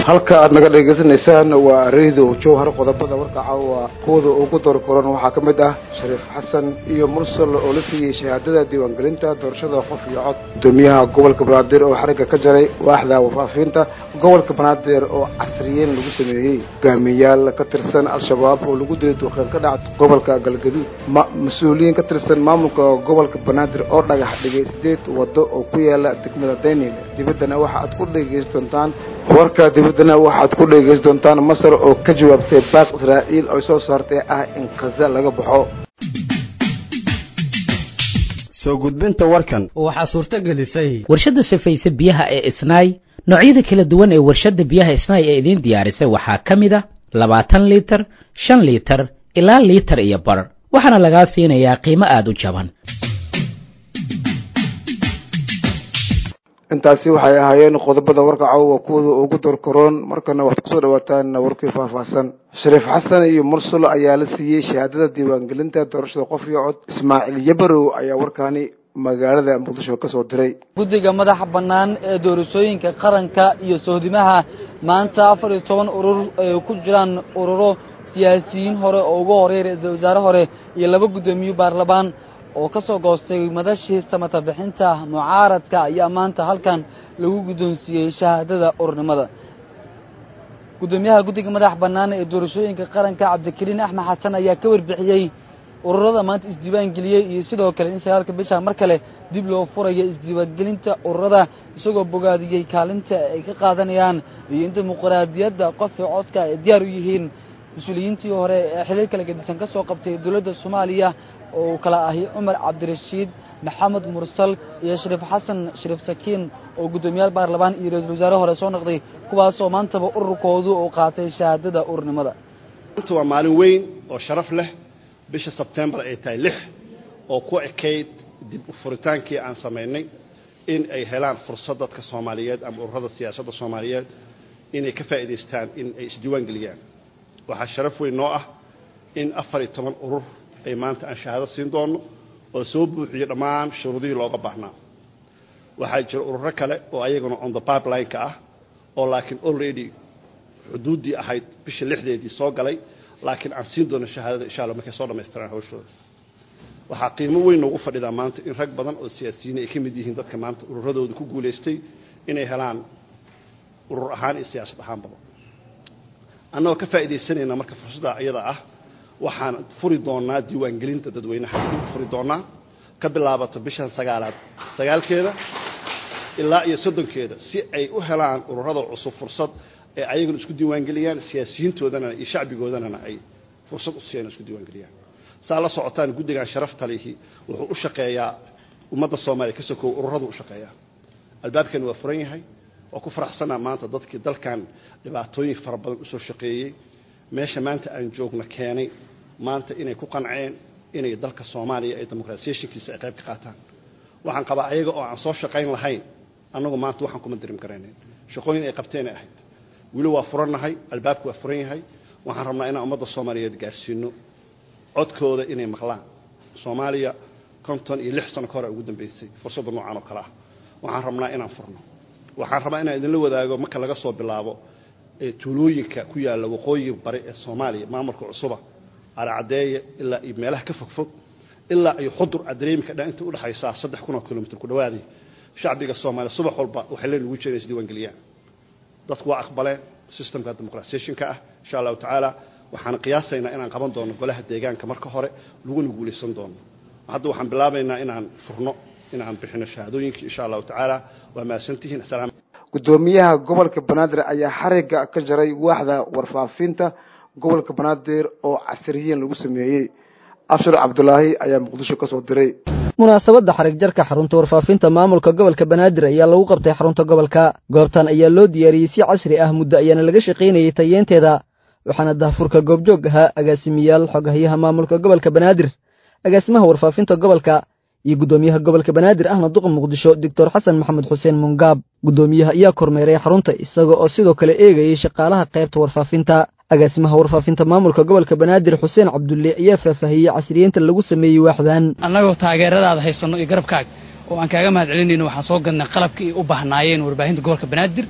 halka aad naga dhegaysanaysaan waa radio jowhar qodobada warka caawa kuwada ugu door koran waxaa ka mid ah shariif xasan iyo mursal oo la siiyey shahaadada diiwaangelinta doorashada qof iyo cod gudoomiyaha gobolka banaadir oo xarigga ka jaray waaxda warfaafinta gobolka banaadir oo casriyeyn lagu sameeyey hogaamiyayaal ka tirsan al-shabaab oo lagu dilay duqeen ka dhac gobolka galgaduud ma mas-uuliyiin ka tirsan maamulka gobolka banaadir oo dhagax dhigay sideed waddo oo ku yaala degmada daynil dibaddana waxa aad ku dhegeysan doontaan warka dibaddana waxaad ku dhegeysan doontaan masar oo ka jawaabtay baaq israa'iil oo soo saartay ah in khaza laga baxo soo gudbinta warkan waxaa suurto gelisay warshadda sifaysa biyaha ee isnaay noocyada kala duwan ee warshadda biyaha isnaay ee idiin diyaarisay waxaa ka mid a labaatan liitar shan liitar ilaa liitar iyo bar waxaana lagaa siinayaa qiimo aada u jaban intaasi waxay ahaayeen qodobada warka caawa kuwada ugu doorkaroon markana waxaad kusoo dhawaataan warkii faahfaahsan shariif xasan iyo mursalo ayaa la siiyey shahaadada diiwaangelinta doorashada qof iyo cod ismaaciil yabarow ayaa warkaani magaalada muqdisho ka soo diray guddiga madaxa bannaan ee doorashooyinka qaranka iyo sohdimaha maanta afar iyo toban urur ay ku jiraan ururo siyaasiyiin hore oo ugu horeey ra-iisul wasaare hore iyo laba guddoomiye baarlamaan oo ka soo goostay madashii samata bixinta mucaaradka ayaa maanta halkan lagu guddoonsiiyey shahaadada ururnimada guddoomiyaha guddiga madax bannaan ee doorashooyinka qaranka cabdikariin axmed xasan ayaa ka warbixiyey ururada maanta isdiiwaangeliyey iyo sidoo kale in sagaalka bisha mar kale dib loo furayo isdiiwaangelinta ururada isagoo bogaadiyey kaalinta ay ka qaadanayaan iyo in dimuqraadiyadda qofka codka ay diyaar u yihiin mas-uuliyiintii hore ee xiliil kala gedisan ka soo qabtay dowladda soomaaliya oo uu kala ahi cumar cabdirashiid maxamed mursal iyo shariif xasan shariif sakiin oo guddoomiyaal baarlamaan iyo ra-iisul wasaare hore soo noqday kuwaasoo maantaba ururkoodu uu qaatay shahaadada ururnimada maanta waa maalin weyn oo sharaf leh bisha sebtembar ay tahay lix oo ku ekayd dib u furitaankii aan samaynay in ay helaan fursad dadka soomaaliyeed ama ururada siyaasadda soomaaliyeed inay ka faa'iidaystaan in ay isdiiwaan geliyaan waxaa sharaf weyn noo ah in afar iyo toban urur ay maanta aan shahaado siin doonno oo soo buuxiyo dhammaan shuruudihii looga baahnaa waxaa jira ururo kale oo ayaguna on the pipeline-ka ah oo laakiin already xuduuddii ahayd bisha lixdeedii soo galay laakiin aan siin doono shahaadada insha alla markay soo dhammaystiraan hawshooda waxaa qiimo weyn noogu fadhidaa maanta in rag badan oo siyaasiyiin ay ka mid yihiin dadka maanta ururadooda ku guulaystay inay helaan urur ahaan iyo siyaasad ahaanbaba annagoo ka faa'iidaysanayna marka fursadda iyada ah waxaan furi doonaa diiwaangelinta dadweynaha dib furi doonaa ka bilaabato bishan sagaalaad sagaalkeeda ilaa iyo soddonkeeda si ay u helaan ururada cusub fursad ee ayaguna isku diiwaangeliyaan siyaasiyiintoodana iyo shacbigoodana ay fursad u siiyaan isku diiwaangeliyaan saa la socotaan guddigan sharafta lihi wuxuu u shaqeeyaa ummadda soomaaliya ka sokow ururadu u shaqeeyaa albaabkani waa furan yahay waa ku faraxsanaa maanta dadkii dalkan dhibaatooyin fara badan usoo shaqeeyey meesha maanta aan joogno keenay maanta inay ku qanceen inay dalka soomaaliya ee demoqratisationkiisa ay qayb ka qaataan waxaan qabaa ayaga oo aan soo shaqayn lahayn annagu maanta waxaan kuma dirim garaynayn shaqooyin ay qabteenay ahayd weli waa furannahay albaabku waa furan yahay waxaan rabnaa inaan ummadda soomaaliyeed gaarsiino codkooda inay maqlaan soomaaliya konton iyo lix sano ka hore ugu dambeysay fursadda noocan oo kale ah waxaan rabnaa inaan furno waxaan rabaa inaan idinla wadaago marka laga soo bilaabo ee tuulooyinka ku yaalla waqooyi bari ee soomaaliya maamulka cusuba aracadeeye ilaa iyo meelaha ka fogfog ilaa iyo xudur adreemika dhan inta udhexaysaa saddex kun oo kilomitr ku dhawaaday shacbiga soomaaliya subax walba waxay leen ugu jireen isdiiwaangeliyaan dadku waa aqbaleen systemka demoqratisationka ah insha allahu tacaala waxaan qiyaasaynaa inaan qaban doono golaha deegaanka marka hore laguna guulaysan doono hadda waxaan bilaabaynaa inaan furno inaan bixino shahaadooyinkii insha allahu tacaala waa mahadsantihiin asalaam guddoomiyaha gobolka banaadir ayaa xarigga ka jaray waaxda warfaafinta gobolka banaadir oo casriyiin lagu sameeyey abshir cabdulaahi ayaa muqdisho ka soo diray munaasabadda xarig jarka xarunta warfaafinta maamulka gobolka banaadir ayaa lagu qabtay xarunta gobolka goobtan ayaa loo diyaariyey si casri ah muddo ayaana laga shaqaynayey tayeenteeda waxaana dahfurka goobjoog ahaa agaasimiyaal xogahyaha maamulka gobolka banaadir agaasimaha warfaafinta gobolka iyo guddoomiyaha gobolka banaadir ahna duqa muqdisho doctor xasan maxamed xuseen mungaab guddoomiyaha ayaa kormeeray xarunta isaga oo sidoo kale eegayey shaqaalaha qaybta warfaafinta agaasimaha warfaafinta maamulka gobolka banaadir xuseen cabdulle ayaa faahfaahiyey casriyeynta lagu sameeyey waaxdan annagoo taageeradaada haysanno iyo garabkaaga oo aan kaaga mahad celinayno waxaan soo gadnay qalabkii u baahnaayeen warbaahinta gobolka banaadir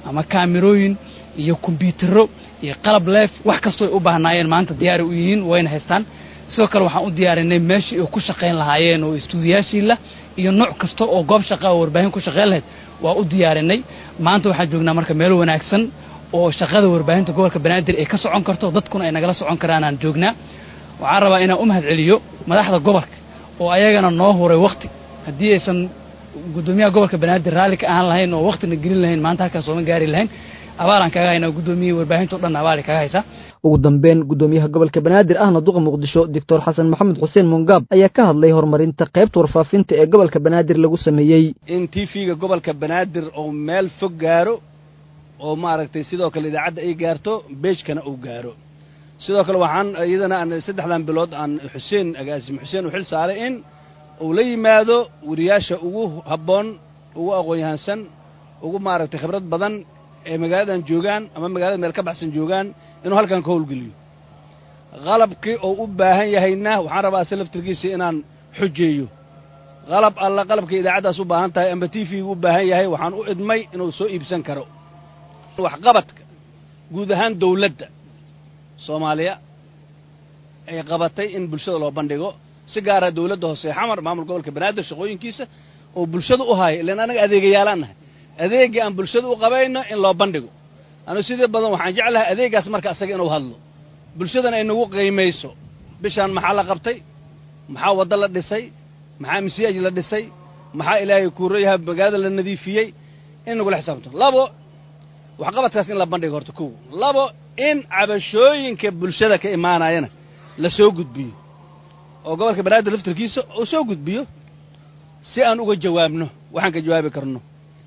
ama kaamirooyin iyo kombyuutaro iyo qalab leef wax kastoo ay u baahnaayeen maanta diyaari u yihiin wayna haystaan sidoo kale waxaan u diyaarinay meeshii ay ku shaqayn lahaayeen oo istuudiyaashiila iyo nooc kasta oo goob shaqa oo warbaahin ku shaqayn lahayd waa u diyaarinay maanta waxaan joognaa marka meel wanaagsan oo shaqada warbaahinta gobolka banaadir ay ka socon karto dadkuna ay nagala socon karaanaan joognaa waxaan rabaa inaan u mahad celiyo madaxda gobolka oo ayagana noo huray wakti haddii aysan guddoomiyaha gobolka banaadir raalli ka ahaan lahayn oo waktina gelin lahayn maanta halkaas sooma gaari lahayn abaalaan kaga haynaa guddoomiyihii warbaahinta o dhan abaali kaga haysaa ugu dambeyn guddoomiyaha gobolka banaadir ahna duqa muqdisho doctor xasan maxamed xuseen mongaab ayaa ka hadlay horumarinta qaybta warfaafinta ee gobolka banaadir lagu sameeyey in t v-ga gobolka banaadir oo meel fog gaaro oo maaragtay sidoo kale idaacadda ay gaarto beejkana uu gaaro sidoo kale waxaan iyadana aan saddexdan bilood aan xuseen agaasim xuseen u xil saaray in uu la yimaado wariyaasha ugu habboon ugu aqoon-yahansan ugu maaragtay khibrad badan ee magaaladan joogaan ama magaalada meel ka baxsan joogaan inuu halkan ka howlgeliyo qalabkii oo u baahan yahayna waxaan rabaa se laftirkiisa inaan xujeeyo qalab alla qalabkii idaacaddaas u baahan tahay amba t v-gu u baahan yahay waxaan u idmay inuu soo iibsan karo waxqabadka guud ahaan dawladda soomaaliya ay qabatay in bulshada loo bandhigo si gaara dawladda hoose xamar maamul gobolka banaadir shaqooyinkiisa oo bulshada u haayo ilaan annaga adeegayaalaan nahay adeeggii aan bulshada u qabayno in loo bandhigo anu sidii badan waxaan jeclahay adeeggaas marka asaga inuu hadlo bulshadana ay nagu qiimayso bishaan maxaa la qabtay maxaa waddo la dhisay maxaa misiyaaj la dhisay maxaa ilaahay kuurayaha magaalada la nadiifiyey in nagula xisaabto labo waxqabadkaas in la bandhigo horta kow labo in cabashooyinka bulshada ka imaanayana la soo gudbiyo oo gobolka banaadir laftarkiisa uu soo gudbiyo si aan uga jawaabno waxaan ka jawaabi karno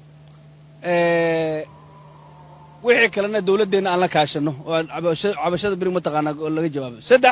wixii kalena dawladdeenna aan la kaashanno oo aan cabashada beri mataqaanaa oo laga jawaabo saddex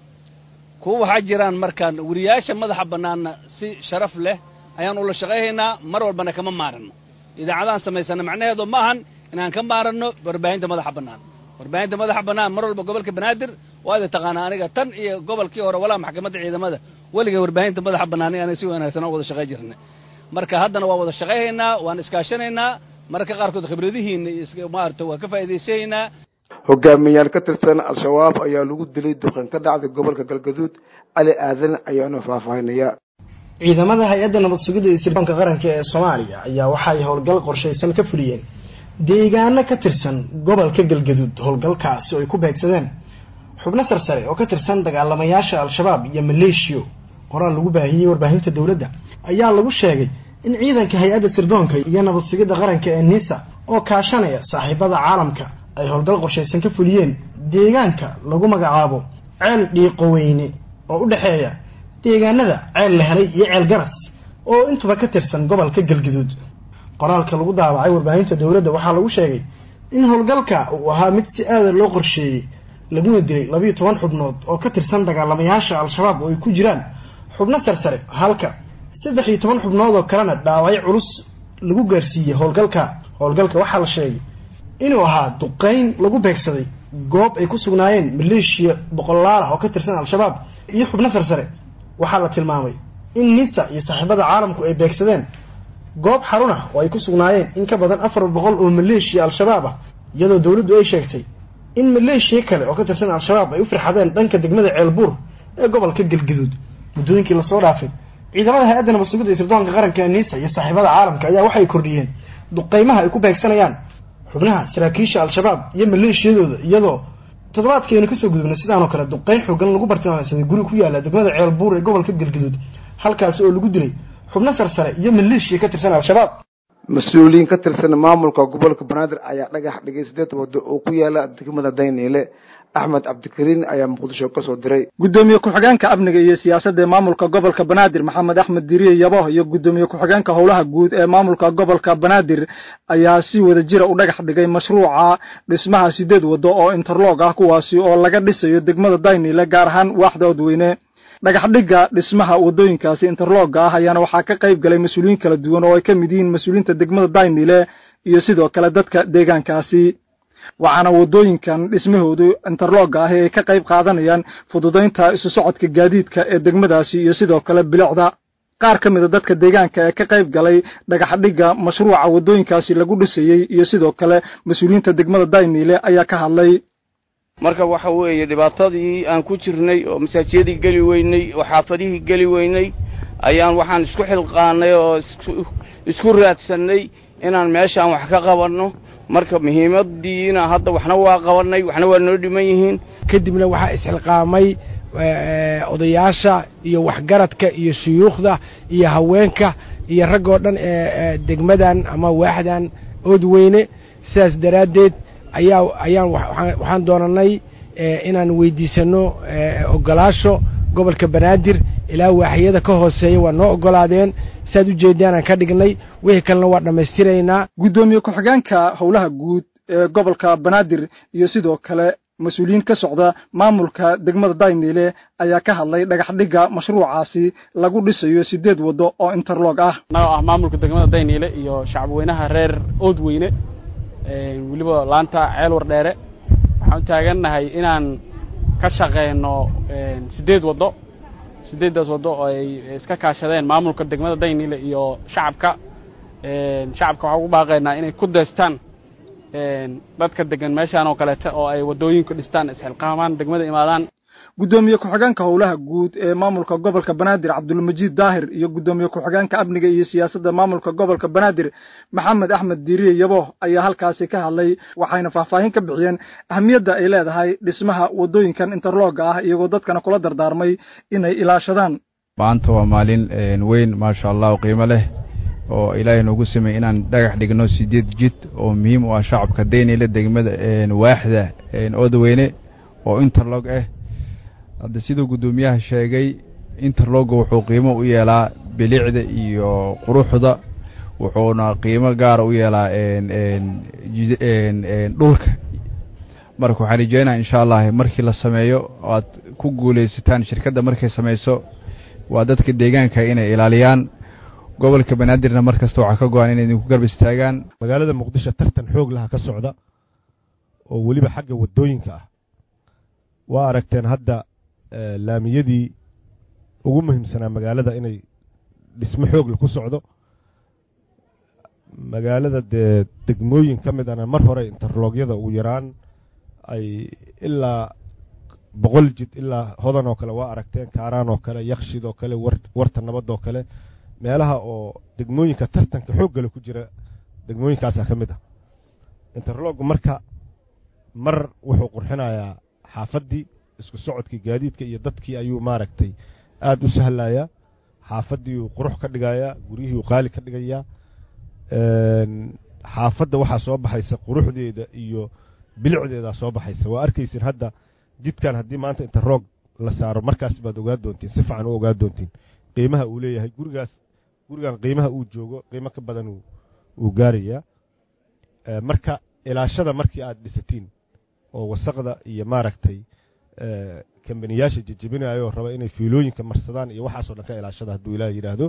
kuwa waxaa jiraan markaan wariyaasha madaxa bannaanna si sharaf leh ayaan ula shaqayhaynaa mar walbana kama maaranno idaacadaan samaysana macnaheedu ma ahan inaan ka maaranno warbaahinta madaxa bannaan warbaahinta madaxa bannaan mar walba gobolka banaadir waa ida taqaanaa aniga tan iyo gobolkii hore walaa maxkamadda ciidamada weliga warbaahinta madaxa bannaan aniga si wanaagsan oo wada shaqay jirnay marka haddana waa wada shaqayhaynaa waan iskaashanaynaa mararka qaarkood khibradihiina maarata waa ka faa'iidaysanaynaa hogaamiyaal ka tirsan al-shabaab ayaa lagu dilay duqan ka dhacday gobolka galgaduud cali aadan ayaana faahfaahinaya ciidamada hay-adda nabad sugidda iyo sirdoonka qaranka ee soomaaliya ayaa waxay howlgal qorshaysan ka fuliyeen deegaano ka tirsan gobolka galgaduud howlgalkaasi oo ay ku beegsadeen xubno sarsare oo ka tirsan dagaalamayaasha al-shabaab iyo maleeshiyo qoraal lagu baahiyey warbaahinta dowladda ayaa lagu sheegay in ciidanka hay-adda sirdoonka iyo nabad sugidda qaranka ee nisa oo kaashanaya saaxiibada caalamka ay howlgal qorshaysan ka fuliyeen deegaanka lagu magacaabo ceel dhiiqoweyne oo u dhexeeya deegaanada ceel la helay iyo ceel garas oo intuba ka tirsan gobolka galgaduud qoraalka lagu daabacay warbaahinta dowladda waxaa lagu sheegay in howlgalka uu ahaa mid si aada loo qorsheeyey laguna dilay labiyo toban xubnood oo ka tirsan dagaalamayaasha al-shabaab oo ay ku jiraan xubno sarsare halka saddex iyo toban xubnood oo kalena dhaawacyo culus lagu gaarsiiyey howlgalka howlgalka waxaa la sheegay inuu ahaa duqeyn lagu beegsaday goob ay ku sugnaayeen maleeshiya boqolaal ah oo ka tirsan al-shabaab iyo xubno sarsare waxaa la tilmaamay in nisa iyo saaxiibada caalamku ay beegsadeen goob xarun ah oo ay ku sugnaayeen in ka badan afar boqol oo maleeshiya al-shabaab ah iyadoo dowladdu ay sheegtay in maleeshiya kale oo ka tirsan al-shabaab ay u firxadeen dhanka degmada ceelbuur ee gobolka galgaduud muddooyinkii lasoo dhaafay ciidamada hay-adda nabad sugidda iyo sirdoonka qaranka ee nisa iyo saaxiibada caalamka ayaa waxay kordhiyeen duqeymaha ay ku beegsanayaan xubnaha saraakiisha al-shabaab iyo maleeshiyadooda iyadoo toddobaadkeenu kasoo gudubnay sidaanoo kale duqeyn xoogan lagu bartilmaameysaday guri ku yaala degmada ceelbuur ee gobolka galgaduud halkaasi oo lagu dilay xubno sarsare iyo maleeshiya ka tirsan al-shabaab mas-uuliyiin ka tirsan maamulka gobolka banaadir ayaa dhagax dhigay sideed waddo oo ku yaala degmada dayniile axmed cabdikariin ayaa muqdisho kasoo diray guddoomiye ku-xigeenka amniga iyo siyaasadda ee maamulka gobolka banaadir maxamed axmed diriye yabo iyo guddoomiye ku-xigeenka howlaha guud ee maamulka gobolka banaadir ayaa si wada jira u dhagax dhigay mashruuca dhismaha sideed waddo oo interlog ah kuwaasi oo laga dhisayo degmada daynile gaar ahaan waaxda odweyne dhagax dhigga dhismaha waddooyinkaasi interlogga ah ayaana waxaa ka qayb galay mas-uuliyiin kala duwan oo ay ka mid yihiin mas-uuliyiinta degmada daynile iyo sidoo kale dadka deegaankaasi waxaana waddooyinkan dhismahoodu interlogga ah ee ay ka qayb qaadanayaan fududaynta isu socodka gaadiidka ee degmadaasi iyo sidoo kale bilicda qaar ka mida dadka deegaanka ee ka qayb galay dhagaxdhigga mashruuca waddooyinkaasi lagu dhisayey iyo sidoo kale mas-uuliyiinta degmada dayniile ayaa ka hadlay marka waxa weeye dhibaatadii aan ku jirnay oo masaajiyadii geli weynay oo xaafadihii geli weynay ayaan waxaan isku xilqaanay oo isku raadsannay inaan meeshaan wax ka qabanno marka muhiimadiina hadda waxna waa qabannay waxna waa noo dhiman yihiin kadibna waxaa isxilqaamay odayaasha iyo waxgaradka iyo shuyuukhda iyo haweenka iyo raggoo dhan ee degmadan ama waaxdan oodweyne sidaas daraaddeed ayaa ayaan waxaan doonanay inaan weydiisanno ogolaasho gobolka banaadir ilaa waaxiyada ka hooseeya waa noo ogolaadeen siaad u jeedaan aan ka dhignay wixii kalena waa dhammaystiraynaa guddoomiye ku-xigeenka howlaha guud ee gobolka banaadir iyo sidoo kale mas-uuliyiin ka socda maamulka degmada dayniile ayaa ka hadlay dhagaxdhigga mashruucaasi lagu dhisayo siddeed waddo oo interlog ah annagoo ah maamulka degmada dayniile iyo shacabweynaha reer oodweyne weliba laanta ceel wardheere waxaan u taagannahay inaan ka shaqeyno siddeed waddo siddeeddaas waddo oo ay iska kaashadeen maamulka degmada dayniile iyo shacabka shacabka waxaan ugu baaqaynaa inay ku deystaan dadka degan meeshaan oo kaleeta oo ay waddooyinka dhistaan isxilqaamaan degmada imaadaan guddoomiye ku-xigeenka howlaha guud ee maamulka gobolka banaadir cabdulmajiid daahir iyo guddoomiye ku-xigeenka amniga iyo siyaasadda maamulka gobolka banaadir maxamed axmed diiriye yabo ayaa halkaasi ka hadlay waxayna faahfaahin ka bixiyeen ahamiyadda ay leedahay dhismaha waddooyinkan interlooga ah iyagoo dadkana kula dardaarmay inay ilaashadaan maanta waa maalin weyn maasha allah qiimo leh oo ilaahay noogu sameeyey inaan dhagax dhigno sideed jid oo muhiim u ah shacabka daynile degmada waaxda oodaweyne oo interlog ah hadda siduu guddoomiyaha sheegay interlogga wuxuu qiimo u yeelaa bilicda iyo quruxda wuxuuna qiimo gaara u yeelaa dhulka marka waxaan rajeynaa insha allah markii la sameeyo aad ku guulaysataan shirkadda markay samayso waa dadka deegaanka inay ilaaliyaan gobolka banaadirna mar kasta waxaa ka go-an inay idinku garb istaagaan magaalada muqdisho tartan xoog laha ka socda oo weliba xagga waddooyinka ah waa aragteen hadda laamiyadii ugu muhiimsanaa magaalada inay dhismo xoogle ku socdo magaalada dee degmooyin ka mid ana mar hore interloogyada ugu yaraan ay ilaa boqol jid ilaa hodan oo kale waa aragteen kaaraan oo kale yakshid oo kale warta nabad oo kale meelaha oo degmooyinka tartanka xooggale ku jira degmooyinkaasaa ka mid ah interloggu marka mar wuxuu qurxinayaa xaafaddii isku socodkii gaadiidka iyo dadkii ayuu maaragtay aada u sahlayaa xaafaddiiuu qurux ka dhigayaa guryihiiuu qaali ka dhigayaa xaafadda waxaa soo baxaysa quruxdeeda iyo bilicdeedaa soo baxaysa waa arkaysin hadda jidkan haddii maanta interroog la saaro markaas baad ogaa doontiin si fiican u ogaa doontiin qiimaha uu leeyahay gurigaas gurigan qiimaha uu joogo qiimo ka badan uu gaarayaa marka ilaashada markii aad dhisatiin oo wasaqda iyo maaragtay kambaniyaasha jejebinayo raba inay fiilooyinka marsadaan iyo waxaasoo dhan ka ilaashada hadduu ilaah yidhaahdo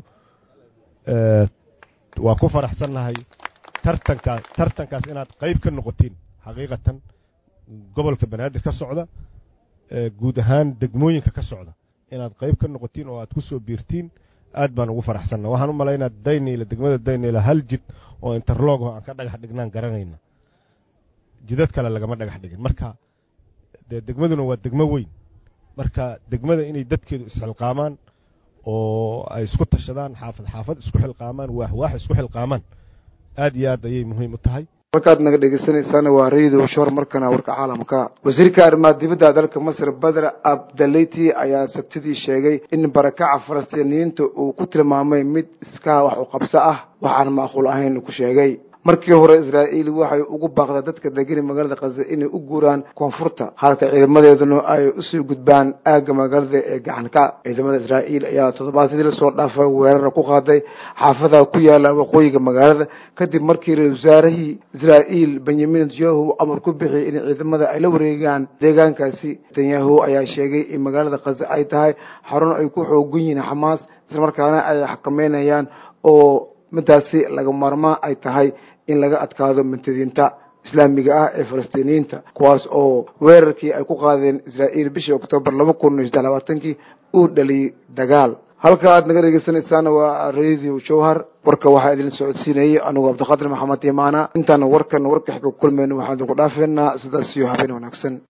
waa ku faraxsannahay tartankaas tartankaas inaad qayb ka noqotiin xaqiiqatan gobolka banaadir ka socda guud ahaan degmooyinka ka socda inaad qayb ka noqotiin oo aad ku soo biirtiin aad baan ugu faraxsanna waxaan u malaynaa dayniila degmada dayniila hal jid oo interlog oo aan ka dhagax dhignaan garanayna jidad kale lagama dhagax dhigin marka dee degmaduna waa degmo weyn marka degmada inay dadkeedu isxilqaamaan oo ay isku tashadaan xaafad xaafad isku xilqaamaan waax waax isku xilqaamaan aad iyo aad ayay muhiim u tahay markaad naga dhegeysanaysaana waa radio shor markana warka caalamka wasiirka arrimaha dibadda dalka masar badr abdaleyti ayaa sabtidii sheegay in barakaca falastiiniyiinta uu ku tilmaamay mid iskaa wax u qabso ah waxaan macquul ahayn ku sheegay markii hore israa'iil waxay ugu baaqdaa dadka degani magaalada khaza inay u guuraan koonfurta halka ciidamadeeduna ay usii gudbaan aagga magaalada ee gacanka ciidamada israa'iil ayaa toddobaadkii lasoo dhaafay weerara ku qaaday xaafadaha ku yaala waqooyiga magaalada kadib markii ra-isul wasaarihii israa'iil benyamin netanyahu amar ku bixiyay in ciidamada ay la wareegaan deegaankaasi netanyahu ayaa sheegay in magaalada khaza ay tahay xarun ay ku xoogan yihiin xamaas islamarkaana ay xakameynayaan oo midaasi laga maarmaan ay tahay in laga adkaado mintadiinta islaamiga ah ee falastiiniyiinta kuwaas oo weerarkii ay ku qaadeen israa'iil bishii oktoobar laba kun iyo saddex labaatankii uu dhaliyey dagaal halka aad naga dhegeysanaysaana waa radio jowhar warka waxaa idin socodsiinayay anigu cabdiqaadir maxamed imaana intaana warkan warka xiga ku kulmayno waxaan idinku dhaafeynaa sidaas iyo habeen wanaagsan